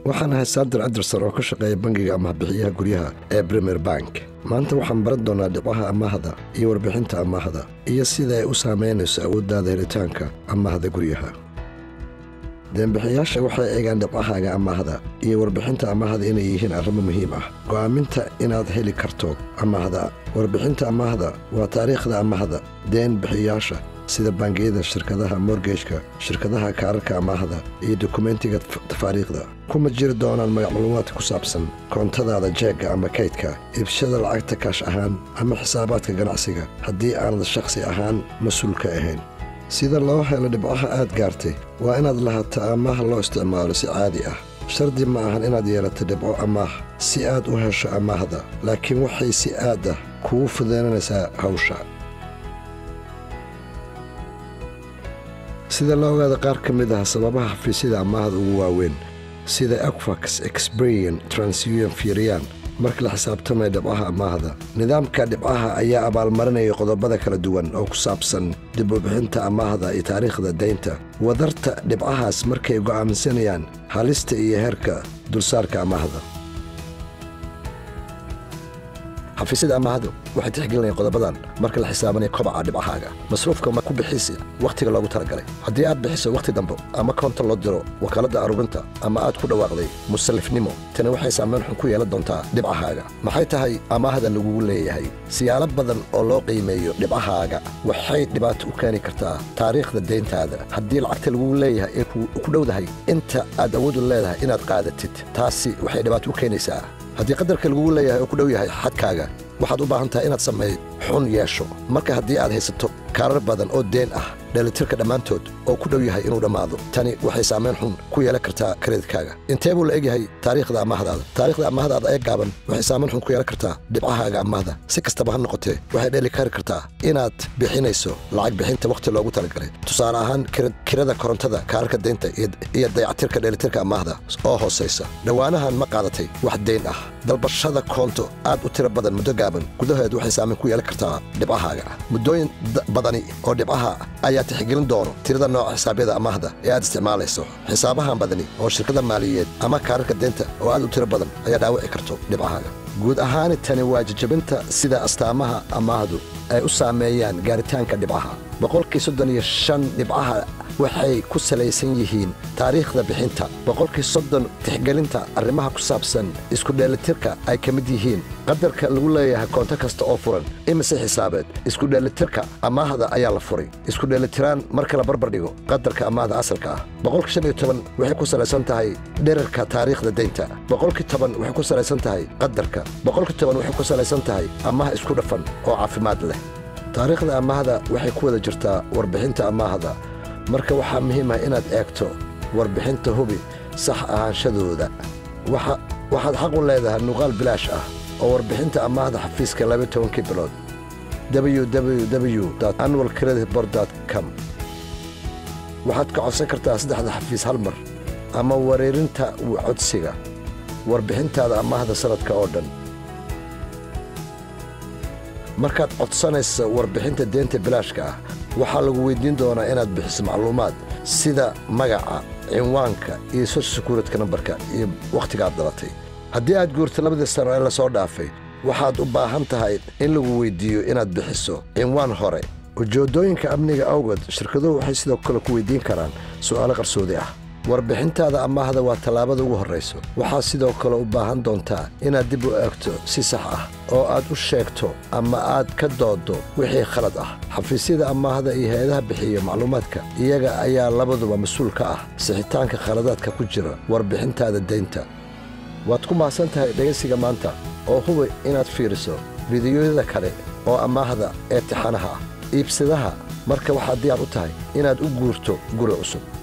waxaan ahay sandar anderson oo ka shaqeeya bangiga amaahbixiyaha guryaha ee premier bank maanta waxaan baran doonaa dhibcaha amaahda iyo warbixinta amaahda iyo sida ay u saamaynayso awooddaada helitaanka amaahda guryaha deenbixiyaasha waxay eegaan dhibcahaaga amaahda iyo warbixinta amaahda inay yihiin arrimo muhiim ah go'aaminta inaad heli karto amaahda warbixinta amaahda waa taariikhda amaahda deen bixiyaasha sida bangiyada shirkadaha morgejka shirkadaha kaararka amaahda iyo dokumentiga tafaariikhda kuma jiri doonaan magacluumaadka ku saabsan koontadaada jeegga ama kaydka iibshada lacagta kaash ahaan ama xisaabaadka ganacsiga haddii aanad shakhsi ahaan mas-uul ka ahayn sida loo helo dhibcaha aad gaartay waa inaad lahaato amaah loo isticmaalo si caadi ah shardi ma ahan inaad yeelato dhibco amaah si aad u hesho amaahda laakiin waxay si aad ah kugu fudaynanaysaa hawsha sida la ogaada qaar ka mid ah sababaha xafiisyada amaahda ugu waaweyn sida equax exbrian transunion fiiriyaan marka la xisaabtamaya dhibcaha amaahda nidaamka dhibcaha ayaa abaalmarinaya qodobada kala duwan oo ku saabsan dib u bixinta amaahda iyo taariikhda daynta wadarta dhibcahaas markay go'aamsanayaan halista iyo heerka dulsaarka amaahda xafiisyada amaahdu waxay tixgelinayaan qodobadan marka la xisaabanayo kobaca dhibcahaaga masruufka ma ku bixisi wakhtiga loogu talagalay haddii aad bixiso wakhti dambe ama koonta loo diro wakaaladda aruurinta ama aad ku dhawaaqday musallifnimo tani waxay saamayn xun ku yeelan doontaa dhibcahaaga maxay tahay amaahda lagugu leeyahay siyaalo badan oo loo qiimeeyo dhibcahaaga waxay dhibaato u keeni kartaa taariikhda deyntaada haddii lacagta lagugu leeyahay ee ku dhowdahay inta aad awoodu leedahay inaad qaadatid taasi waxay dhibaato u keenaysaa haddii qadarka lagugu leeyahay oo ku dhow yahay xadkaaga waxaad u baahan tahay inaad sameey xun yeesho marka haddii aad haysato kaarar badan oo deen ah dheelitirka dhammaantood oo ku dhow yahay inuu dhammaado tani waxay saamayn xun ku yeelan kartaa karedidkaaga intee buu la egyahay taariikhda amaahdaada taariikhda amaahdaada ee gaaban waxay saamayn xun ku yeelan kartaa dhibcahaaga amaahda si kastaba ha noqotee waxay dheeli kari kartaa inaad bixinayso lacag bixinta wakhti loogu talagalay tusaale ahaan kirada korontada kaararka deynta iyo dayactirka dheelitirka amaahda oo hoosaysa dhowaanahan ma qaadatay wax deyn ah dalbashada koonto aad u tiro badan muddo gaaban gudaheed waxay saamayn ku yeelan kartaa dhibcahaaga muddooyin badani oo dhibcaha ayaa tixgelin doono tirada nooca xisaabyada amaahda ee aad isticmaalayso xisaabahan badani oo shirkada maaliyeed ama kaararka deynta oo aad u tiro badan ayaa dhaawici karto dhibcahaaga guud ahaani tani waa jajabinta sida astaamaha amaahdu ay u saameeyaan gaaritaanka dhibcaha boqolkii soddon iyo shan dhibcaha waxay ku salaysan yihiin taariikhda bixinta boqolkii soddon tixgelinta arrimaha ku saabsan isku dheelitirka ay ka mid yihiin qadarka lagu leeyahay koonto kasta oo furan imise xisaabeed isku dheelitirka amaahda ayaa la furay isku dheelitiraan marka la barbar dhigo qadarka amaahda asalka ah boqolkii shan iyo toban waxay ku salaysan tahay dherarka taariikhda deynta boqolkii toban waxay ku salaysan tahay qadarka boqolkii toban waxay ku salaysan tahay amaah isku dhafan oo caafimaad leh taariikhda amaahda waxay ku wada jirtaa warbixinta amaahda marka waxaa muhiim ah inaad eegto warbixinta hubi sax ahaanshadooda waxaad xaq u leedahay nuqaal bilaash ah oo warbixinta amaahda xafiiska laba tobankii bilood www annual credit bord com waxaad ka codsan kartaa saddexda xafiis hal mar ama wareerinta codsiga warbixintaada amaahda sannadka oo dhan markaad codsanaysa warbixinta deenta bilaashka ah waxaa lagu weyddiin doonaa inaad bixiso macluumaad sida magaca cinwaanka iyo social sekuuritka nambarka iyo wakhtigaad dhalatay haddii aad guurto labadii sano ee lasoo dhaafay waxaad u baahan tahay in lagu weyddiiyo inaad bixiso cinwaan hore ujeeddooyinka amniga awgeed shirkaduhu waxay sidoo kale ku weyddiin karaan su'aalo qarsoodi ah warbixintaada amaahda waa tallaabada ugu horrayso waxaad sidoo kale u baahan doontaa inaad dib u eegto si sax ah oo aad u sheegto ama aad ka dooddo wixii khalad ah xafiisyada amaahda iyo hay-adaha bixiya macluumaadka iyaga ayaa labaduba mas-uul ka ah sixitaanka khaladaadka ku jira warbixintaada deynta waad ku mahadsan tahay dhegaysiga maanta oo hubi inaad fiiriso fidiyoyada kale oo amaahda ee tixanaha ah iibsadaha marka waxaad diyaar u tahay inaad u guurto guri cusub